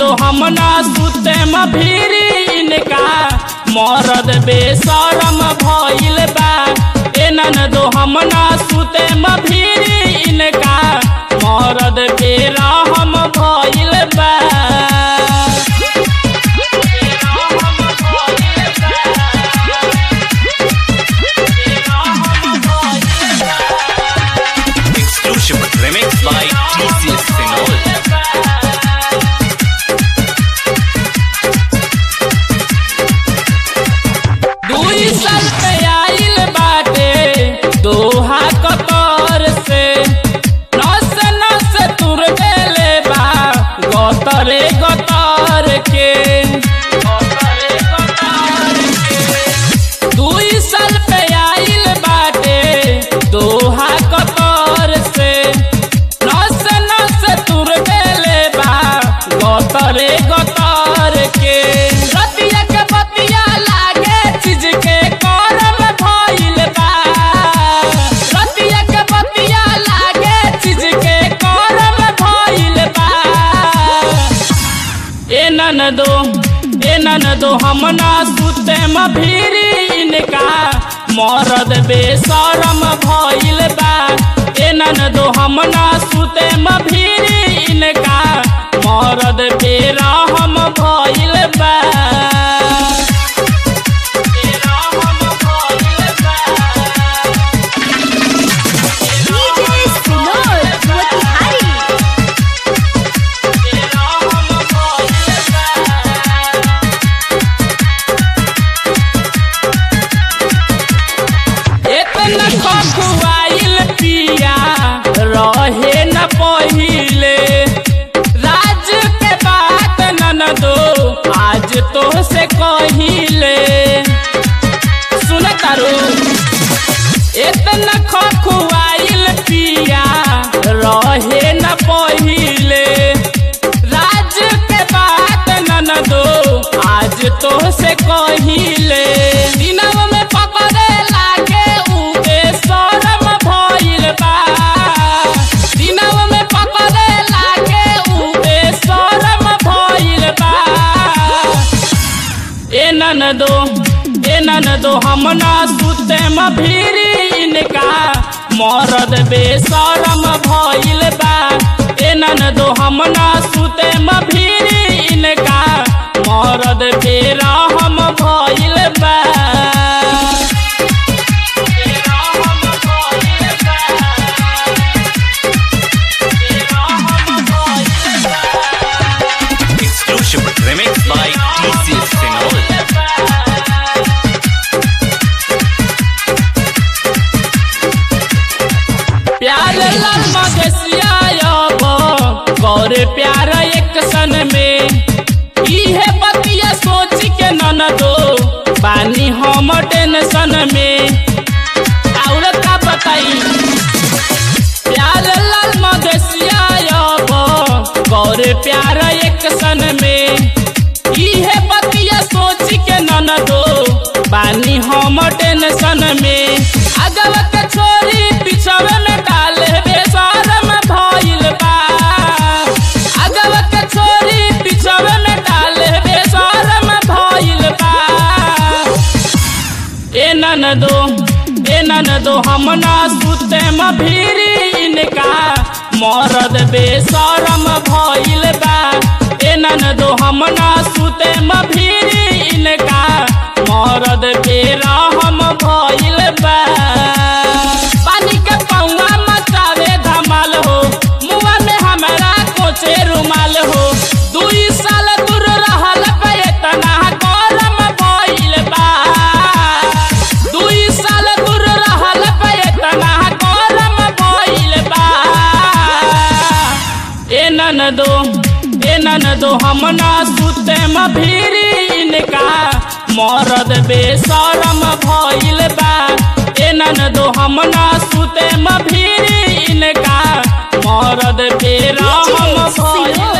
हम ना सुते म भीरी इनका मरद बेशरम भइल बा ए ननदो हम ना सुते म भीरी इनका मरद बेरहम भइल बा Exclusive remix by TCS Sinol. दुई साल पे आइल बाटे दोहा कतर से नस नस तुर देले बा गतरे गतर के दुई साल पे आइल बाटे दोहा कतर से नस नस तुर देले बा गतरे गतर के रतिया के बतिया लागे चीज के करम भइल बा रतिया के बतिया लागे चीज के करम भइल बा ए ननदो ए ननदो हम ना सुते म भीरी इनका मरद बेशरम भइल बा ए ननदो हम ना सुते म भीरी इनका मरद बेरहम भइल बा बेरहम भइल बा DJ Sinol Motihari बेरहम भइल बा इतना खखुआइल पिया रहे न पहिले राज के बात ननदो आज तो से कहिले सुन तारू इतना खखुआइल पिया रहे न पहिले राज के बात ननदो आज तो से कहिले दिनव में पकड़े लागे उगे शरम भइल बा दिनव में पकड़े लागे उगे शरम भइल बा ए ननदो ए ननदो हम ना सुते म भीरी इनका मरद बेशरम भइल बा ए ननदो हम ना सुते म भीरी इनका मरद बेरहम भइल बा बेरहम भइल बा। बेरहम भइल बा। Exclusive remix by TCS Sinol. प्यार लाल मगसिया अब गौर प्यार एक सन में इहे बतिया सोच के ननदो बानी हम टेंशन में और का बताई प्यार लाल मगसिया अब गौर प्यार एक सन में इहे बतिया सोच के ननदो बानी हम टेंशन में अगव के छोरी पिछवे में डाले बेशरम भइल बा अगव के छोरी पिछवे में डाले बेशरम भइल बा ए ननदो ए ननदो हम ना सुते म भीरी इनका मरद बेशरम भइल बा ए ननदो हम ना सुते म भीरी इनका मरद बेरहम भइल बा पानी के पौवा मचावे धमाल हो मुआ में हमरा कोचे रुमाल हो दुई साल दूर रहल पे इतना गरम भइल बा दुई साल दूर रहल पे इतना गरम भइल बा ए ननदो ए ननदो हम ना सुते म भीरी इनका मरद बेशरम भइल बा ए ननदो हम ना सुते म भीरी इनका मरद बेरहम भइल